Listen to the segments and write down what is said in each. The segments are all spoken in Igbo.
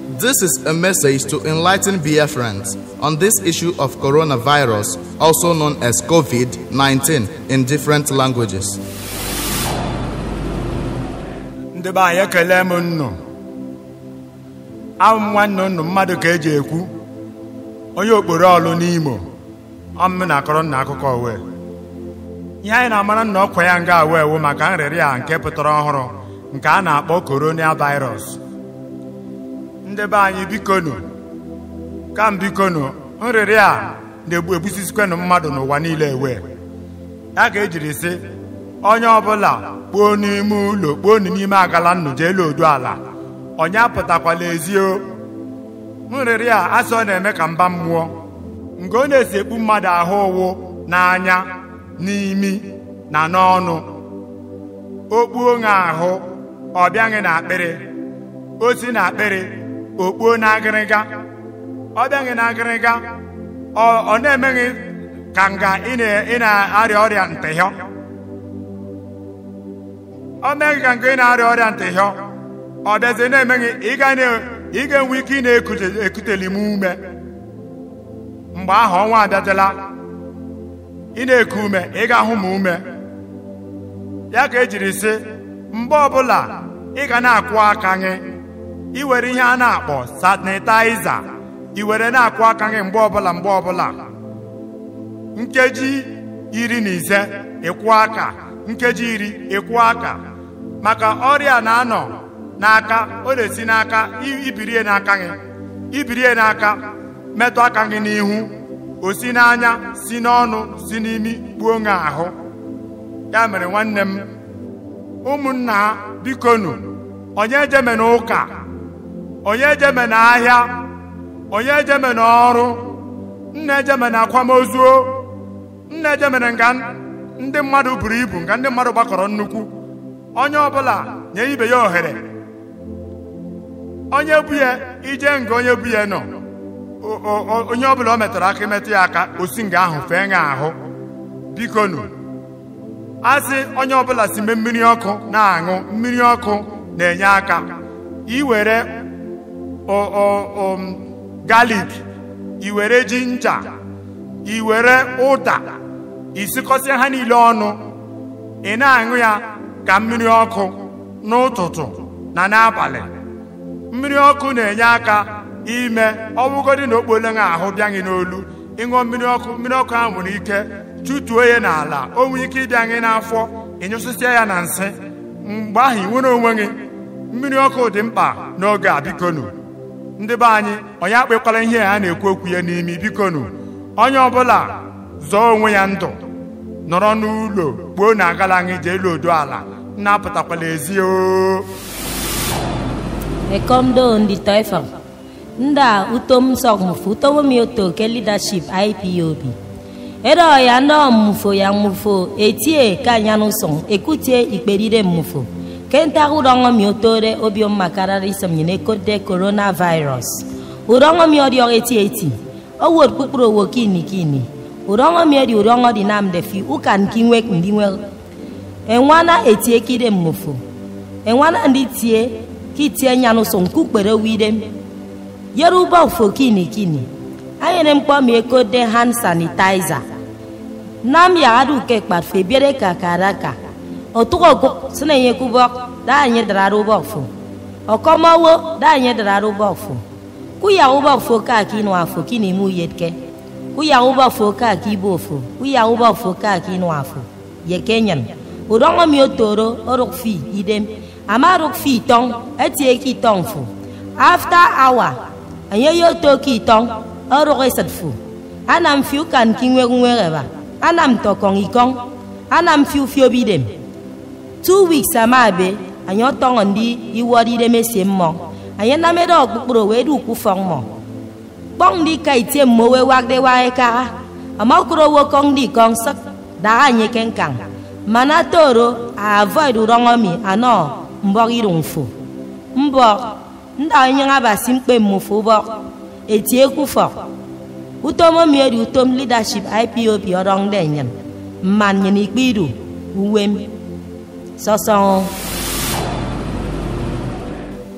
This is a message to enlighten Biafrans on this issue of coronavirus, also known as COVID 19, in different languages. ndị be anyị ekele m nnụ abụ m nwanne nnụ mmadụ ka eji ekwu onye okporo ọlụ n'imo ọmụ na akọrọ nna akụkọ uwe ihe anyị na-amara nna ọkwa ya nga awa ewu maka nrịrị a nke pụtara ọhụrụ nke a na-akpọ korona virus ndị be anyị bikonu kam bikonu nrịrị a na-egbu egbusisikwenụ mmadụ n'ụwa niile ewe ya ka ejiri sị onye ọbụla kpuo n'ime ụlọ kpuo n'ime agala nnụ jee lodu ala onye apụtakwala ezio nrịrị a asị ọ na-eme ka mba mmụọ nke ọ na-esi ekpu mmadụ ahụ ụwụ n'anya n'imi na n'ọnụ o kpuo ṅa ahụ ọ bịaghị n'akpịrị o si n'akpịrị o kpuo n'agịrịga ọ bịaghị n'agịrịga ọ na-emeghị ka nga ị na-arịa ọrịa ntịhịọ ọ meghị ka nke ị na-arịa ọrịa ntịhịọ ọ bịazie na-emeghị ị ga-enwe ike ị na-ekuteli m ume mgbe ahụ ọnwa abịadela ị na-eku ume ị ga-ahụ m ume ya ka ejiri sị mgbe ọbụla ị ga na-akwụ aka gị iwere ihe a na-akpọ sanitaiza iwere na-akwụ aka gị mgbe ọbụla mgbe ọbụla nkeji iri na ise ịkwụ aka nkeji iri ịkwụ aka maka ọrịa na-anọ n'aka ọ na-esi n'aka ibirie n'aka gị ibirie n'aka metụ aka gị n'ihu o si n'anya si n'ọnụ si n'imi gbuo ṅa ahụ ya mere nwanne m ụmụnna ha bikonu onye ejeme n'ụka onye ejeme n'ahịa onye ejeme n'ọrụ nna ejeme na akwamozu nna ejemere nga ndị mmadụ buru ibu nga ndị mmadụ gbakọrọ nnukwu onye ọbụla nye ibe ya ohere onye bu ya ije nga onye bu ya nọ onye ọbụla o metara aka metụ ya aka osi nga ahụ fee ṅa ahụ bikonu asị onye ọbụla si mee mmiri ọkụ na-aṅụ mmiri ọkụ na-enye aka iwere galik iwere jinja iwere ụda isikọsịa ha niile ọnụ ị na-aṅụ ya ka mmiri ọkụ n'ụtụtụ na n'abalị mmiri ọkụ na-enye aka ime ọbụgodị na okpole ṅa ahụ bịaghị n'olu ịṅụọ mmiri ọkụ mmiri ọkụ ahụ nwere ike chụtuo ya n'ala o nwere ike ịbịa gị n'afọ ịnyụsịsịa ya na nsị mgbe ahụ ị nwere onwe gị mmiri ọkụ dị mkpa n'oge a bikonu ndị be anyị onye akpekwala ihe a na-ekwu okwu ya n'imi bikonu onye ọbụla zọọ onwe ya ndụ nọrọ n'ụlọ kpuo na agala anyị jee lodo ala na-apụtakwala ezi o Ekondo ndi taifa nda utom sok mufu utomo mioto ke leadership IPOB edo ya ndo mufo ya mufo etie ka nyanu son ekutie ikperire mufo kenta udongo miotore obiom makarari som nyine kode coronavirus udongo mi odi eti eti owor kpukpuru owo kini kini udongo mi odi udongo di nam de fi ukan kinwe ndinwe enwana etie kide mufo enwana ndi tie kitie nyanu son kukpere widem yoruba ofo kini kini anyere mkpọ m eko de hand sanitizer nam ya adu ke kparfe biere ka karaka otuko go sene ye kubo da nye dararu bofo okomawo da nye dararu bofo ku ya ubo fo ka ki no afo kini mu yetke ku ya ubo fo ka ki bofo ku ya ubo fo ka ki no afo ye kenyan udongo mi otoro orok fi idem ama rok fi tong etie ki tong fo after hour anye yo to ki tong orok esat fo anam fiu kan ki nwe nwe ba anam to kong ikong anam fiu fiu bidem two weeks amabe anyị ọtọṅọ ndị iwọrire mesie mmọ anyị namere ọkpụkpụrụ wee du ukwu fọn mọ kpọng ndị ka itie mmo wee wagde wae ka amakụrụ wo kong ndị kong sak daa anyị kenkan mana toro a avoid rọngọmi anọ mbọ irun fo mbọ ndị onye ngabasi mkpe mmụfụ bọ etie kwufọ utom mieri utom leadership ipob ọrọng denyen mman nyen ikpe iru uwe m sọsọ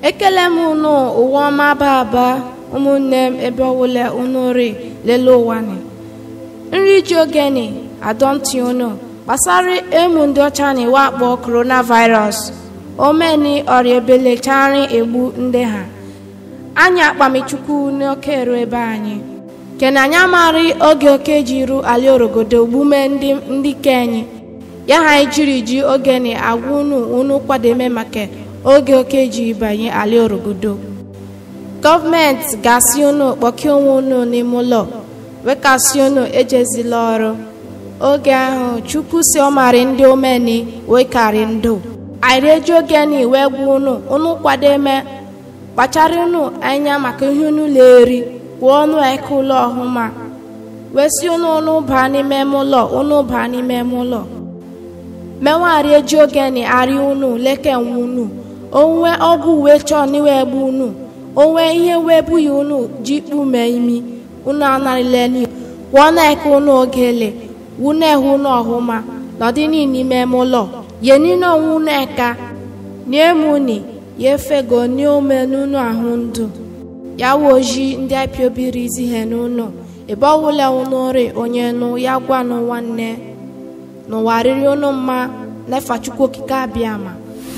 ekele m unu ụwa ọma baba ụmụnne m ebe ọwụla unu ri lele ụwa ni nri ji ogeni adọntị unu gbasara emu ndị ọcha na iwe akpọ coronavirus omeni ọrịa ebelechari egbu ndị ha anyị akpamichukwu n'oke eru ebe anyị kena anyị amarị oge oke ji ru ali orogodo gbume ndị ndị kenyi ya ha anyị jiri ji ogeni agwa unu unu kwademe maka oge oke ji banye ali orogodo gọọmenti ga-asị unu kpọkie onwe unu n'ime ụlọ wekasị unu ejezila ọrụ oge ahụ chukwu si ọmarị ndị omeni wekarị ndụ anyị eji ogeni wee gwa unu unu kwademe kpachara unu anya maka ihe unu na-eri kwuo ọnụ eke ụlọ ọhụma wee si unu unu baa n'ime ime ụlọ unu baa n'ime ime ụlọ menwari eji ogeni arị unu leke nwe unu onwe ọgwụ uwe chọọ n'iwe egbu unu onwe ihe wee bughị unu ji kpume imi unu anarịleni kwụọ na-eke unu ogele wune ehu unu ọhụma nọdị n'ime ime ụlọ yenine onwe unu eka niemuni ya efego n'ome n'unu ahụ ndụ ya wo oji ndị apiobiri izi he n'ụlọ ebe ọwụla unu ri onye nụ ya gwanụ nwanne n'ụwa riri unu mma n'efa chukwu okike abịa ma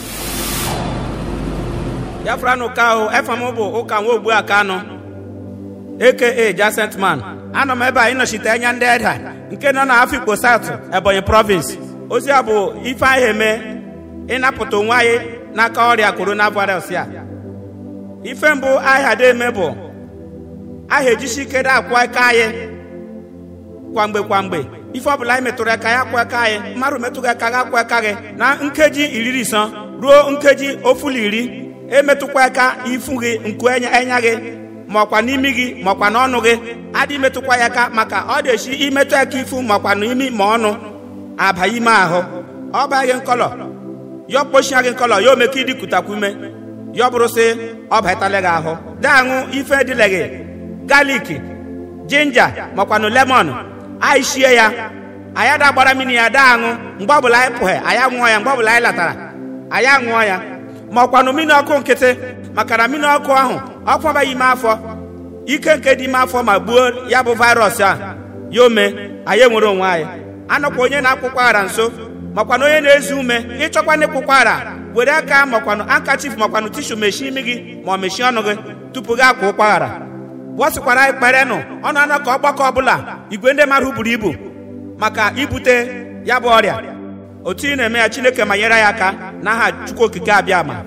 ya fụranụ ka ahụ efa m bụ ụka nwa ogbu aka anọ aka jacent man anọ m ebe a ịnọchite anya ndị eda nke nọ na afikpo south ebonyi province ozi a bụ ife anyị eme ịnapụta onwe anyị n'aka ọrịa coronavirus ya ife mbụ ahịa dị eme bụ ahịa ejisi ike dị akwụ aka anyị kwamgbe kwamgbe ife ọbụla anyị metụrụ aka ya akwụ aka anyị mmadụ metụghị aka gị akwụ aka gị na nkeji iri isọ ruo nkeji ofuli iri emetụkwa aka ifu gị nku enya gị ma ọkwa n'imi gị ma ọkwa n'ọnụ gị adị metụkwa ya aka maka ọ dị-esi imetụ aka ifu ma ọkwa n'imi ma ọnụ aba ime ahụ ọ baa gị nkọlọ ya kpochia gị nkọlọ ya omeke idikutakwu ume ya bụrụ sị ọ batala gị ahụ daṅụ ife dịle gị galik jinja makwanụ lemọn anyị shie ya anyị ada gbara mmiri ya daa aṅụ mgbe ọbụla anyị pụghị anyị aṅụọ ya mgbe ọbụla anyị latara anyị aṅụọ ya ma ọkwanụ mmiri ọkụ nkịtị maka na mmiri ọkụ ahụ ọkụ abaghị ime afọ ike nke dị ime afọ ma gbuo ya bụ virus a ya ome anyị enwere onwe anyị anọkwa onye na-akwụkwọ ara nso makwanụ onye na-ezu ume ịchọkwa n'ịkwụkwọ ara were aka makwanụ ankachif makwanụ tishu mechie imi gị ma ọ mechie ọnụ gị tupu gị akwa ụkwara bọsịkwara anyị kperenụ ọnụ anọ ka ọgbakọ ọbụla igwe ndị mmadụ buru ibu maka ibute ya bụ ọrịa otu ị na-eme ya chineke ma nyere ya aka n'aha chukwu okike abịa ma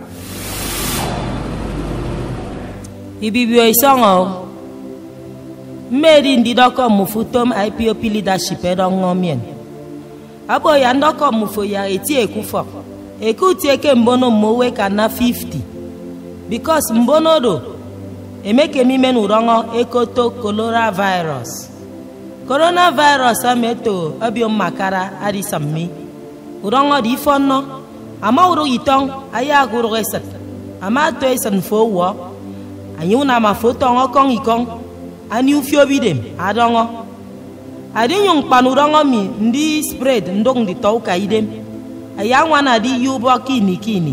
ibibio isongo mmeri ndị dọkọ mụfu tom ipop leadership edongo mien abo ya ndọkọ mụfu ya eti ekwufọ ekuti eke mbono mmowe ka na 50 bikos mbono do emekemime n'ụrọngọ ekoto coronavirus coronavirus ameto obiom makara adisammi ụrọngọ dị ifo nnọ ama ụrụ yitong ayi agụrụ esan ama to esan fo wọ anyị una ma fo tọngọ kọng ikong ani ufiobi dem adọngọ adịnyụ mkpanụ ụrọngọ mi ndị spread ndong dị tọw ka idem ayi anwa na di yubo kini kini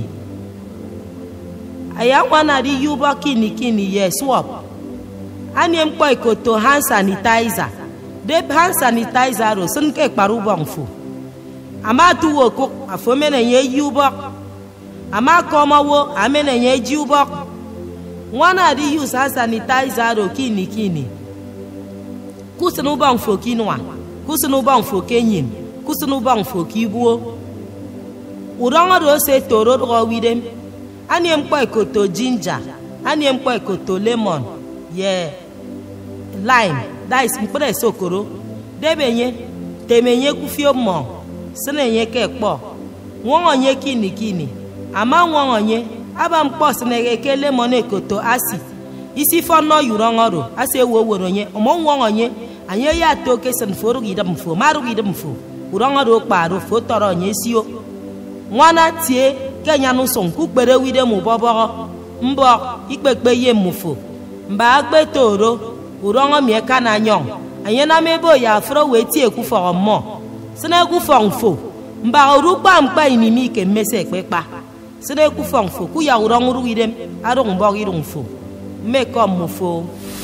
ayi anwa na di yubo kini kini ye swap ani mkpọ ikoto hand sanitizer deb hand sanitizer ro sun ke kparu bọngfu ama tuwo ko afo mene ye yubo ama komowo amene ye jiubo nwana di use hand sanitizer ro kini kini kusunu bọngfu kinwa kusunu bọngfu kenyin kusunu bọngfu kibuo ụdọngọ do se toro dọgọ widem ani mkpọ ikoto jinja ani mkpọ ikoto lemon ye lime that is mkpụrụ ese okoro debenye temenye kufio mọ sinenye ke kpọ nwọnọnye kini kini ama nwọnọnye aba mkpọ sinege ke lemon ekoto asi isi fọnọ yuru ọṅọrụ asi ewu owere onye ọmọ nwọnọnye anyị ya to kesen fo rugide mfo ma rugide mfo ụrọṅọrụ kparụ fo tọrọ onye sio nwana tie kenya n'ụsọ nkwukpere wide mụ bọbọrọ mbọ ikpekpe ye mụfo mba agbe toro ụrọṅọ mie ka na nyọng anyị na mebe ya afro wee tie ekwufọrọ mmụọ si na ekwufọ mfo mba oru kpa mkpa inimi ke mmesi ekpekpa sede ku fong fo ku ya urong ru idem arong bog irong fo me kom mo fo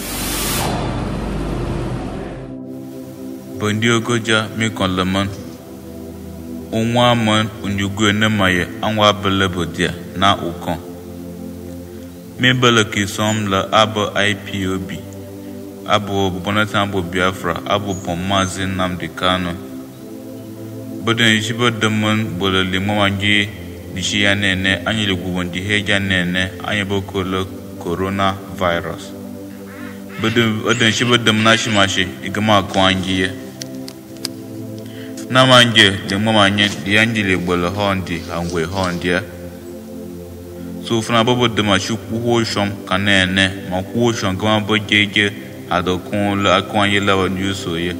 bondiogoja mi kon leman unwa man unyugwe ne maye anwa bele bodia na ukon mi bele ki som le abo ipob abo bonata abo biafra abo pom mazi nnamdi kano bodin shi bo demun bole limo wangi dishi ya nene anyi le gubon di heja nene anyi bo ko le corona virus bodin bodin shi bo dem na shi mashi igama ko angi ye na manje le mo manye di anji le bole hondi angwe hondia so fana bo bo de ma shi ku ho shom kanene ma ku ho shom gama bo jeje adokun le akon ye la wanju so ye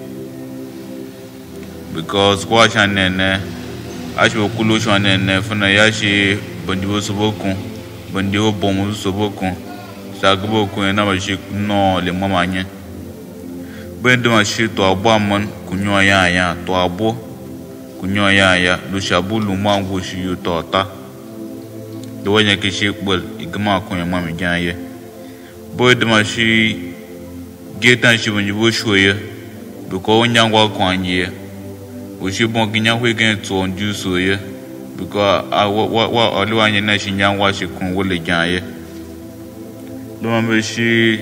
because kwa sha nene ashi bo kulo sha nene fana ya shi bandi bo so bokun bandi bo bom so bokun sa gbo kun na ba shi no le mo manye bende ma shi to abo amon kunyo ya ya to abo kunyo ya ya lu shabu lu ma ngo shi yu to ta do wanya ke shi kbol igma kun ya ma mi jan ye boy de ma shi getan shi bunji bo shoye do ko wanya ngwa kwan ye o shi bon ginya hwe gen to on ju so ye because a wa wa wa olu anya na shi nya ngwa shi kun wo le jan ye do ma be shi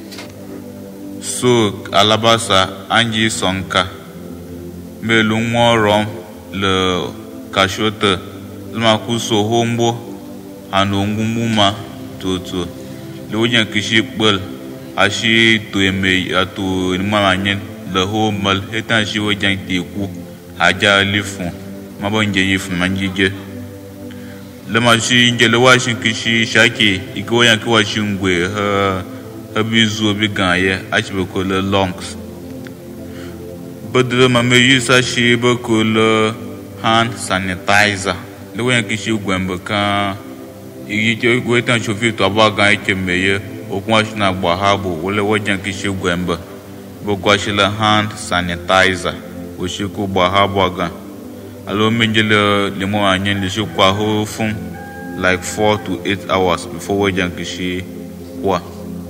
so alabasa anji sonka melu ŋɔrɔm le kashote lema ku so hombo ano ngumuma toto le wodze kishi kpel asi to eme ato enumama nye le ho mel heta si wodze te ku hadza li fun ma bo nje yi fun ma nyidze lema si nje le wa si kishi sake ike wodze ke wa si ngwe he ebi zuo bi gã ye atsi be ko le longs bedre ma me yi sa si be ko le hand sanitizer le wo yan ki si gwem be kan yi tse wo tan sofi to aba gã etse me ye o kun asi na gba ha bo wo le wo dze ki si gwem be be ko asi le hand sanitizer o si ko gba ha bo gã alo me dze le le mo anye le si ko aho fun like four to eight hours before wo dze ki si wa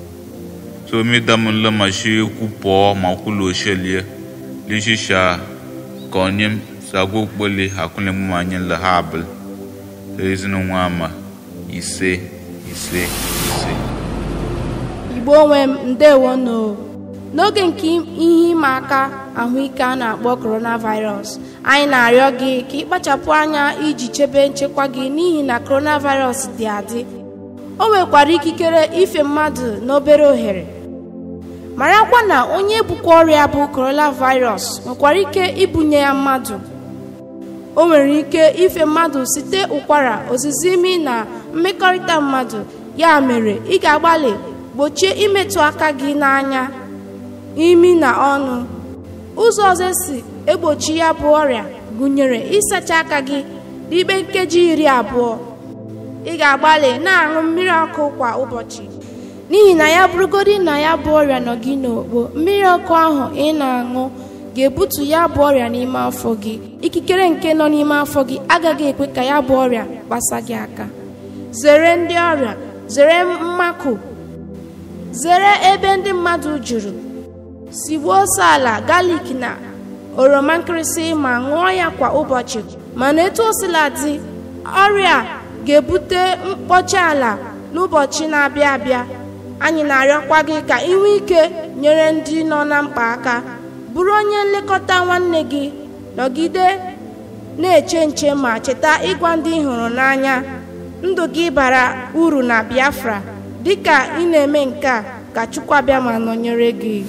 so mi dam le ma shi ku po ma ku lo shelie li shi sha konim sa go kpole hakule mu ma nyen le habl ezinu nwa ma ise ise ise igbo onwe m ndewo no n'oge nke ihe ịma aka ahụike a na-akpọ coronavirus anyị na-arịọ gị ka ị kpachapụ anya iji chebe nchekwa gị n'ihi na coronavirus dị adị o nwekwara ikikere ife mmadụ n'obere ohere marakwa na onye bukwa ọrịa bụ coronavirus nwekwara ike ibunye ya mmadụ o nwere ike ife mmadụ site ụkwara ozizi imi na mmekọrịta mmadụ ya mere ị ga-agbalị gbochie imetụ aka gị n'anya imi na ọnụ ụzọ ọzọ esi egbochi ya bụ ọrịa gụnyere ịsacha aka gị n'ikpe nkeji iri abụọ ị ga-agbalị na-aṅụ mmiri ọkụ kwa ụbọchị n'ihi na ya bụrụgodị na ya bụ ọrịa nọ gị n'okpo mmiri ọkụ ahụ ị na-aṅụ ga-ebutu ya bụ ọrịa n'ime afọ gị ikikere nke nọ n'ime afọ gị agaghị ekwe ka ya bụ ọrịa gbasa gị aka zere ndị ọrịa zere mmakụ zere ebe ndị mmadụ juru sigbuo ose ala galik na oroma nkịrịsị ma ṅụọ ya kwa ụbọchị mana etu o sila dị ọrịa ga-ebute mkpọchi ala n'ụbọchị na-abịa abịa anyị na-arịọkwa gị ka ị nwee ike nyere ndị nọ na mkpa aka bụrụ onye nlekọta nwanne gị nọgide na-eche nche ma cheta ịgwa ndị ị hụrụ n'anya ndụ gị bara uru na biafra dịka ị na-eme nke a ka chukwu abịa ma nọnyere gị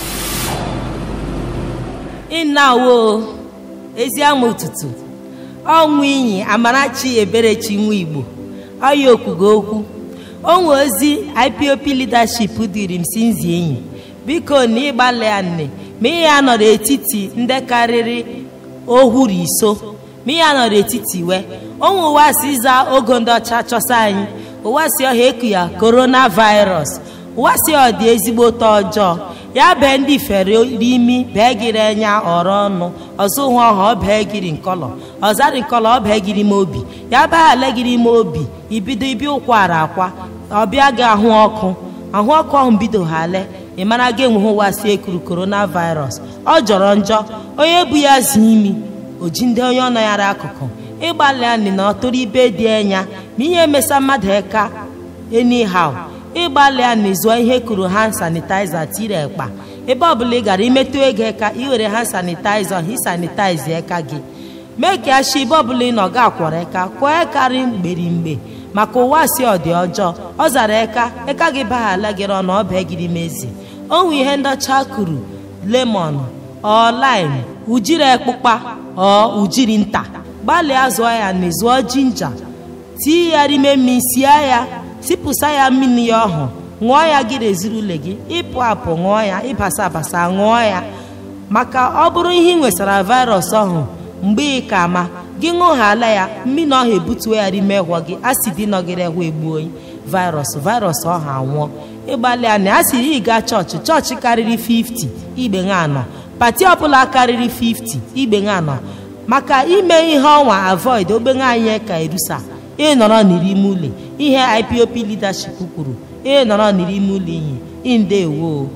ịnawo ezi ama ụtụtụ ọnwụ inyi amarachi eberechi nwa igbo ọya okwugo okwu onwe ozi ipop leadership dịrị m si nzi enyi biko na ịgbalị ya nne ma ihe ya nọ n'etiti ndị karịrị ohuru iso ma ihe ya nọ n'etiti we onwe ụwa si za ogo ndị ọcha chọsa anyị ụwa si ọha eku ya coronavirus ụwa si ọ dị ezigbo ụtọ ọjọọ ya bee ndị fere imi bee gịrị enya ọrọ ọnụ ọzọ hụ ọha ọ bee gịrị nkọlọ ọzarị nkọlọ ọ bee gịrị ime obi ya bee ale gịrị ime obi ibido ibi ụkwara akwa ọbịa gị ahụ ọkụ ahụ ọkụ ahụ bido ha ale ị mara gị enweghị ụwa si ekuru coronavirus ọ jọrọ njọ onye bu ya zi imi oji ndị onye ọ nọghara akụkụ ịgbalị anị na ọtụrụ ibe dị enya ma ihe emesa mmadụ eka anyhow ịgbalị anị zụọ ihe kuru hand sanitizer tiri ekpa ebe ọbụla ị gara imetụ ego eka iwere hand sanitizer hi sanitize eka gị mee ka ashi ebe ọbụla ị nọ ga akwọrọ eka kwọọ ekarị mgberimgbe maka ụwa si ọ dị ọjọọ ọ zara eka eka gị baghala gịrị ọnụ ọbịa gịrị mezi onwe ihe ndọcha kuru lemon ọ lime ujiri ekpụkpa ọ ujiri nta gbalịa zụọ ya na zụọ jinja tii ya rime mmiri sie ya sipụsa ya mmiri ya ọhụ ṅụọ ya gị reziri ule gị ịpụ apụ ṅụọ ya ịbasa abasa ṅụọ ya maka ọ bụrụ ihe ị nwesara virus ọhụ mgbe ị ka ma gị ṅụghala ya mmiri ọha ebutuo ya rime gwọ gị asidi nọgịrị egwu egbuo virus virus ọha anwụọ ịgbalị a na a siri ị gaa chọọchị chọọchị karịrị 50 igbe anọ pati ọbụla karịrị 50 igbe anọ maka ime ihe ọnwa avoid ogbenye anyị ka erusa ịnọrọ n'ime ụlọ ihe IPOB leadership kwuru ịnọrọ n'ime ụlọ iyi indewo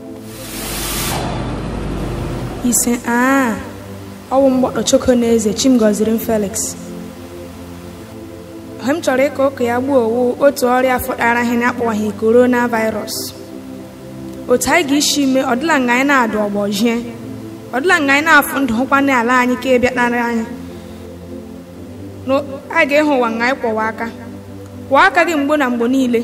ise aa ọwụ mgbọdọ choko na eze chimgoziri m felix ihe m chọrọ ịka ụka ya gbuo owu otu ọrịa fọdara ihe na-akpọghị korona virus otu anyị ga-esi mee ọdịla nga anyị na-adụ ọgbọjie ọdịla nga anyị na-afụ ndụ hụkwana ala anyị ka ịbịaknara anyị anyị ga-ịhụ ụwa nga anyị kwọwa aka kwụọ aka gị mgbe na mgbe niile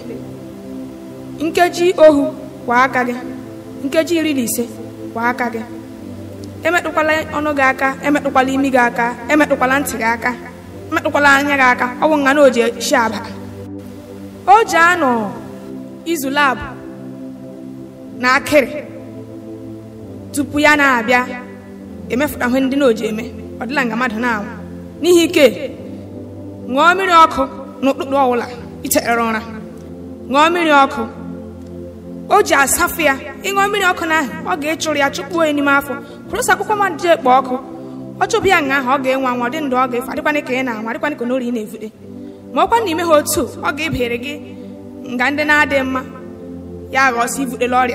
nkeji ohu kwụọ aka gị nkeji iri na ise kwụọ aka gị emetụkwala ọnụ gị aka emetụkwala imi gị aka emetụkwala ntị gị aka emetụkwala anya gị aka ọ bụ nga na o ji shi aba o ji anọ izu labụ na akịrị tupu ya na-abịa emefụta ihe ndị na oji eme ọ dịla nga mmadụ na-anwụ n'ihi ike ṅụọ mmiri ọkụ n'ụtụtụ ọbụla ichere ụra ṅụọ mmiri ọkụ o ji asafụ ya ịṅụọ mmiri ọkụ na ahụ ọ ga-echụrụ ya chụkpuo ya n'ime afọ kwụrụsị akwụkwọ mmadụ ji ekpo ọkụ ọ chụbụ ya nga ahụ ọ ga-enwe anwa dị ndụ ọ ga-efe adịkwana ka ị na-anwa adịkwana ka n'ori ị na-evute ma ọkwa na ime ha otu ọ ga-ebere gị nga ndị na-adịghị mma ya aghọsị ivutela ọrịa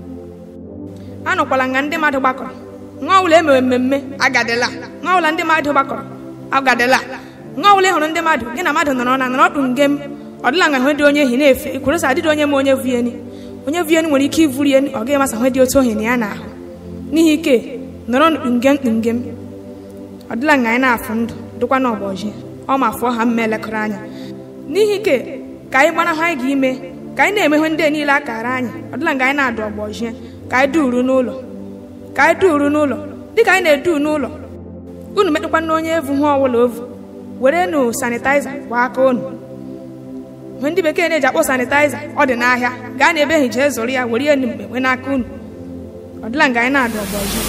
anụkwala nga ndị mmadụ gbakọrọ nwa ọbụla emewe mmemme agadela nwa ọbụla ndị mmadụ gbakọrọ agadela nwa ọbụla ị hụrụ ndị mmadụ gị na mmadụ nọrọ na nọrọ ọdụ ngem ọ dịla nga hụ dị onye ehi na-efe ikwurosa adịdị onye ma onye vueni onye vueni nwere ike ivuri eni ọ gaghị masa hụ dị otu ohi na ya na-ahụ n'ihi ike nọrọ mkpungem mkpungem ọ dịla nga anyị na-afụ ndụ dịkwa n'ọbọji ọ ma fụọ ha mma elekọrọ anya n'ihi ike ka anyị gbara hụ anyị ga-ime ka anyị na-emehụ ndị niile akara anyị ọ dịla nga anyị na-adụ ọgbọji ka anyị duru n'ụlọ ka anyị duru n'ụlọ dịka anyị na-edu n'ụlọ unu metụkwa na onye evu hụ ọwụla ovu were nụ sanitaiza kwa aka unu mgbe ndị bekee na-eji akpọ sanitaiza ọ dị n'ahịa gaa na ebe ehi jee zụrụ ya were ya mgbe nwee n'aka unu ọ dịla nga anyị na-adụ ọgbọji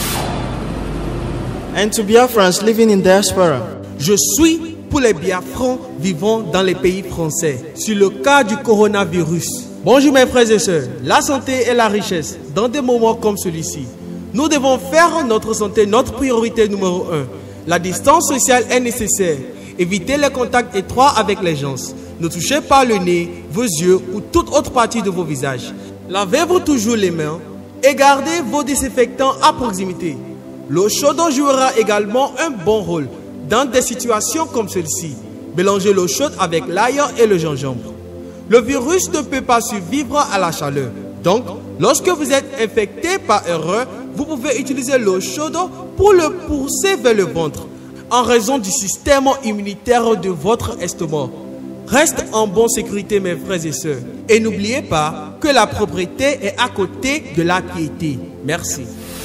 And to Biafrans living in diaspora, Je suis pour les Biafrans vivant dans les pays français sur le cas du coronavirus. Bonjour mes frères et sœurs, la santé est la richesse. Dans des moments comme celui-ci, nous devons faire notre santé notre priorité numéro un. La distance sociale est nécessaire. Évitez les contacts étroits avec les gens. Ne touchez pas le nez, vos yeux ou toute autre partie de vos visages. Lavez-vous toujours les mains et gardez vos désinfectants à proximité. L'eau chaude jouera également un bon rôle dans des situations comme celle-ci. Mélangez l'eau chaude avec l'ail et le gingembre. Le virus ne peut pas survivre à la chaleur. Donc, lorsque vous êtes infecté par erreur, vous pouvez utiliser l'eau chaude pour le pousser vers le ventre en raison du système immunitaire de votre estomac. Reste en bonne sécurité mes frères et sœurs. Et n'oubliez pas que la propriété est à côté de la piété. Merci.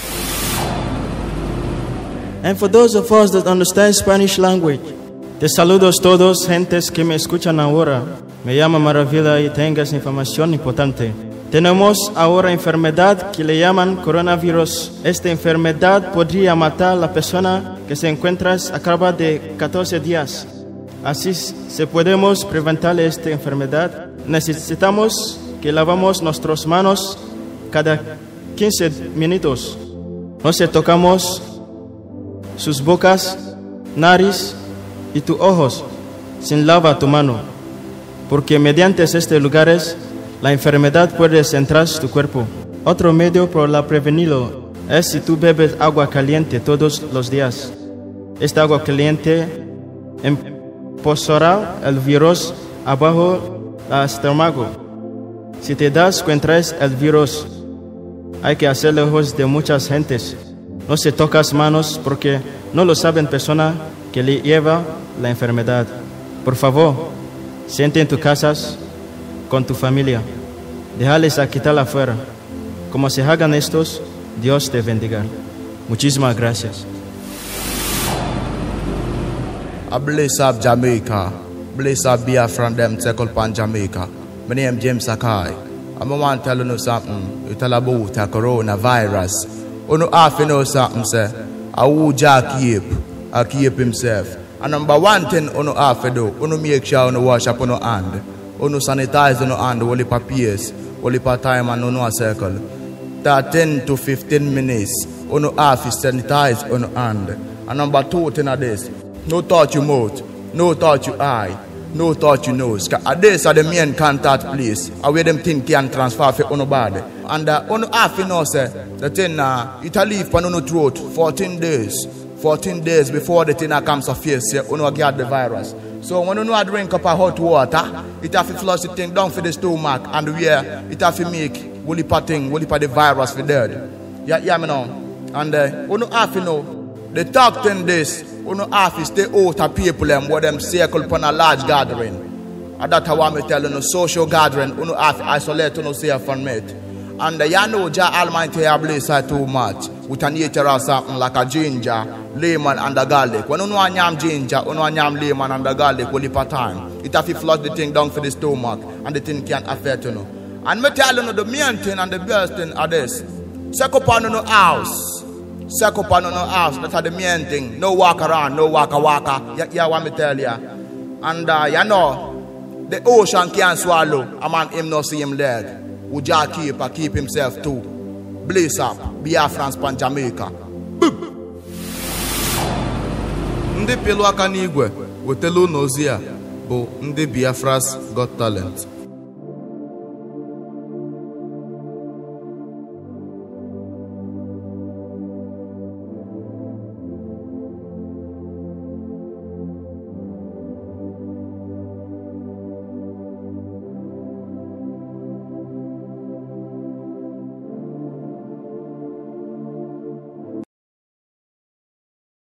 and for those of us that understand Spanish language, te saludos todos, gentes que me escuchan ahora. Me llamo Maravilla y tengas información importante. Tenemos ahora enfermedad que le llaman coronavirus. Esta enfermedad podría matar a la persona que se encuentra a cabo de 14 días. Así, si podemos prevenir esta enfermedad, necesitamos que lavamos nuestras manos cada 15 minutos. Nos tocamos sus bocas, nariz y tus ojos sin lava tu mano, porque mediante estos lugares la enfermedad puede entrar en tu cuerpo. Otro medio para prevenirlo es si tú bebes agua caliente todos los días. Esta agua caliente empozará el virus abajo del estómago. Si te das cuenta es el virus, hay que hacer lejos de muchas gentes. No se tocas manos porque no lo saben persona que le lleva la enfermedad. Por favor, siente en tus casas con tu familia. Déjales a quitar afuera. Como se hagan estos, Dios te bendiga. Muchísimas gracias. I bless up Jamaica. Bless up Biafran them take up on Jamaica. My name James Sakai. I'm want to tell you something. You tell about the coronavirus. You know half you know something say. I will Jack keep. I keep himself. And number one thing you know half you do. You know make sure you know wash up on your hand. You know sanitize on your hand. Only papiers. Only part time and you know a circle. That 10 to 15 minutes. You know half is sanitize on your hand. And number two thing of this. No touch your mouth, no touch your eye, no touch your nose. 'Cause this are the main contact place. uh, Where them thing can transfer for on body. And uh, on half you know say the thing uh, it a leave on your throat 14 days. 14 days before the thing uh, comes to face you, you know get the virus. So when you know drink up a hot water, it have to flush the thing down for the stomach and where it have to make woolly thing, woolly the virus for dead. Yeah, yeah, me know. And uh, you know half you know the talk ten days, you know, half is stay out of people and what them circle upon a large gathering. And that's how I'm telling you, social gathering, you know, half isolate, you know, say from it. And uh, you know, Jah Almighty have blessed her too much with a nature of something like a ginger, lemon, and a garlic. When you know a yam ginger, you know a yam lemon and a garlic, will per time. It have to flush the thing down for the stomach, and the thing can't affect you. Know. And me tell you, the main thing and the best thing are this. Check up on your house. Suck up on no house. That's the main thing. No walk around, no waka waka. Yeah, yeah, what me tell ya. And uh, you know, the ocean can't swallow. A man him no see him leg. Would ya keep uh, keep himself too. Blaze up. Biafran span Jamaica. ndị pịlụ aka n'igwe wetala unu ozi a bụ ndị biafras got talent